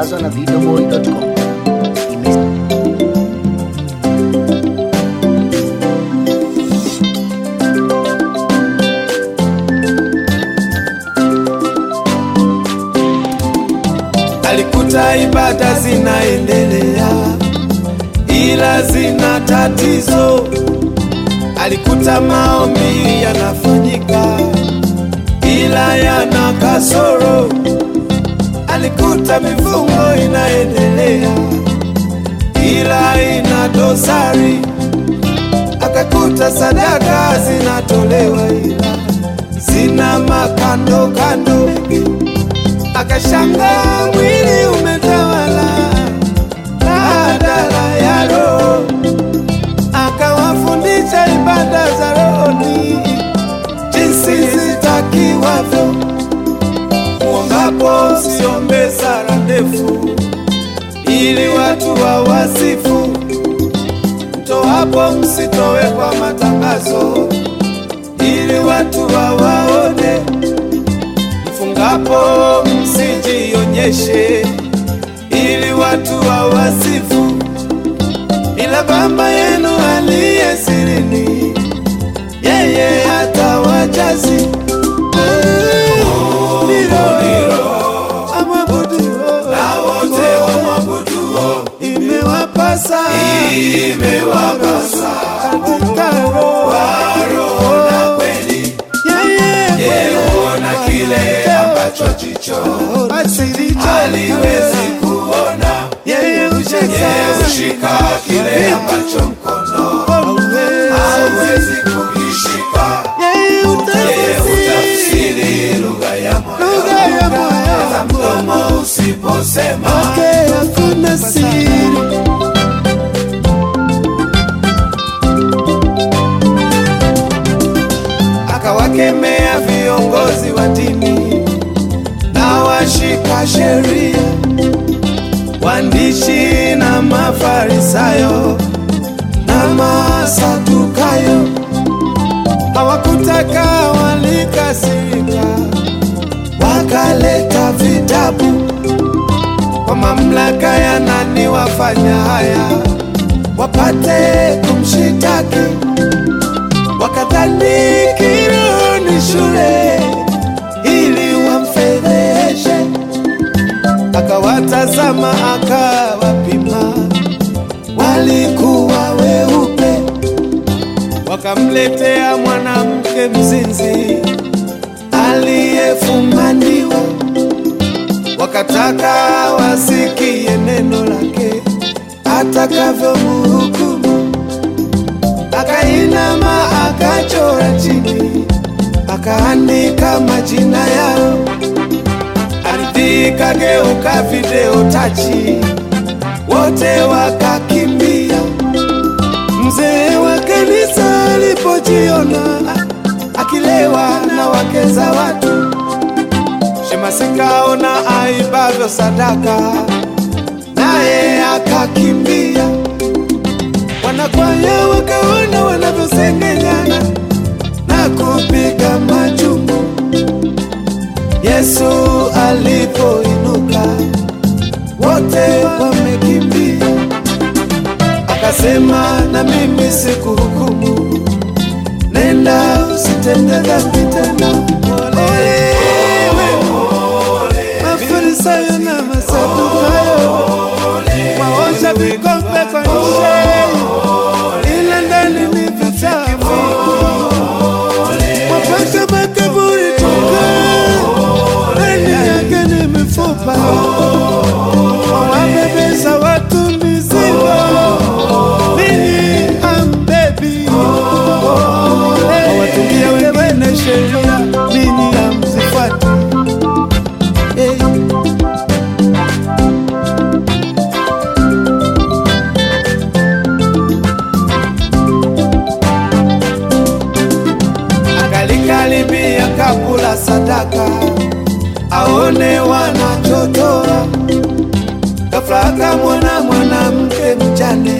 Sambaza na videoboy.com. Ime- alikuta ibada zinaendelea ila zina tatizo. Alikuta maombi yanafanyika ila yana kasoro. Alikuta mifungo inaendelea ila ina dosari. Akakuta sadaka zinatolewa ila zina makando kando akashanga mwili umetawala badala ya roho, akawafundisha ibada za rohoni jinsi zitakiwavyo. Muombapo msiombe sala ndefu, ili watu wawasifu. Mtoapo msitowe kwa matangazo, ili watu wawaone mfungapo msijionyeshe ili watu wawasifu, ila Baba yenu aliye sirini, yeye atawajazi imewapasa imewapasa katika roho na kweli yeye huona kile ambacho jicho haliwezi kuona. Yeye hushika kile ambacho mkono hauwezi kukishika. Yeye hutafsiri lugha ya moyo, hata mdomo usiposema. Hakuna siri akawakemea viongozi wa dini na washika sheria, waandishi na mafarisayo na masadukayo. Hawakutaka, walikasirika, wakaleta vitabu kwa mamlaka ya nani wafanya haya, wapate kumshitaki wakadhani kilo ni shule ili wamfedheshe. Akawatazama akawapima, walikuwa weupe. Wakamletea mwanamke mzinzi aliyefumaniwa, wakataka wasikie neno lake atakavyomhukumu akainama akachora chini akaandika majina yao, ardhi ikageuka video tachi, wote wakakimbia. Mzee wa kanisa alipojiona akilewa na wake za watu, Shemasi kaona aibavyo sadaka, naye akakimbia wanakwaya wakaona wanavyosengenyana na kupiga majumbu. Yesu alipoinuka, wote wamekimbia, akasema na mimi sikuhukumu, nenda usitende dhambi tena. Ole wenu Mafarisayo na Masadukayo, waosha vikombe kwa nje ila ndani ni vichafu. Wapasha makaburi tuka, ndani yake ni mifupa. Wawabebesha watu mizigo, ninyi hambebi. Wawatungia wengine sheria, ninyi hamzifuati. Hey. akalikaribia kabula sadaka aone wanachotoa. Ghafla akamwona mwanamke mjane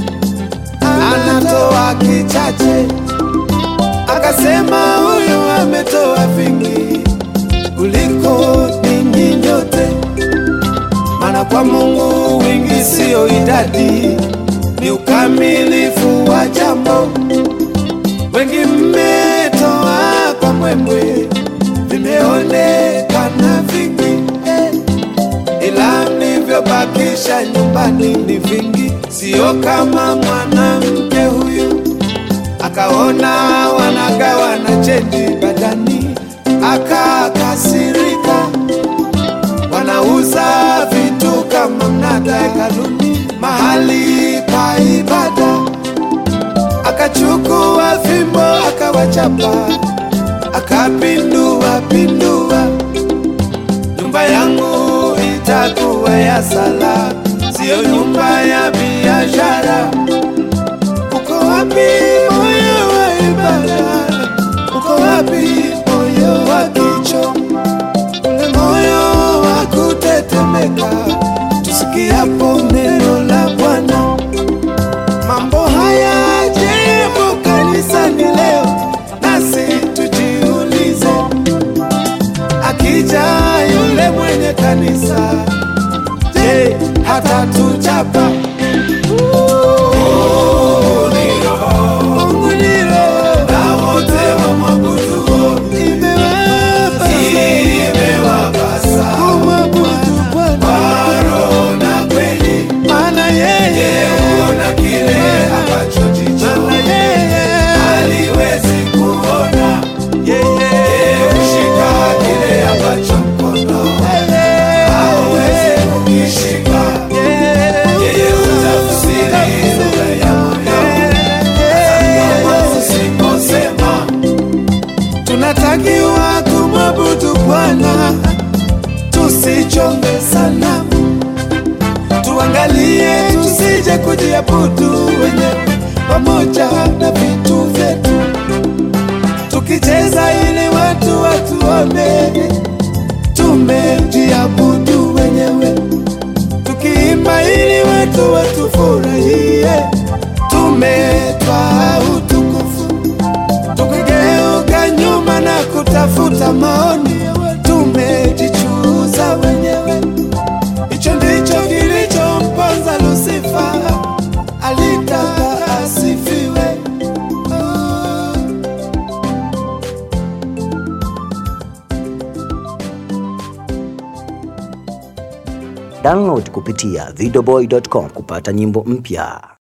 anatoa kichache, akasema huyu ametoa vingi kuliko ninyi nyote, maana kwa Mungu wingi siyo idadi, ni ukamilifu wa jambo. Wengi mmetoa kwa mwemwe, vimeonekana vingi eh, ila mlivyobakisha nyumbani ni vingi, sio kama mwanamke huyu akaona wanagawa na chendi badani, akakasirika. Wanauza vitu kama mnada hekaluni, mahali pa ibada. Akachukua fimbo akawachapa, akapindua pindua. Nyumba yangu itakuwa ya sala, siyo nyumba ya biashara. Uko wapi moyo wa ibada? Uko wapi moyo wa kicho? Ule moyo wa kutetemeka tusikiapo neno la Bwana. Mambo haya jepo kanisani leo, nasi tujiulize, akija yule mwenye kanisa, je, hatatuchapa? Mungu ni roho, na wote wamwabuduo imewapasa kumwabudu Bwana roho na kweli, maana yeye huona kile ambacho jicho haliwezi kuona. Yeye hushika kile ambacho mkono hauwezi kukishika. Yeye hutafsiri lugha ya moyo, hata kama usiposema. Tunatakiwa kumwabudu Bwana, tusichonge sanamu, tuangalie tusije kujiabudu wenyewe pamoja na vitu vyetu, tukicheza ili watu watuone tumejiabudu wenyewe, tukiimba ili watu watufurahie, tumetwaa utukufu tukigeuka nyuma na kutafuta maoni, tumejichuza wenyewe. Hicho ndicho kilichomponza Lusifa, alitaka asifiwe. Oh. Download kupitia videoboy.com kupata nyimbo mpya.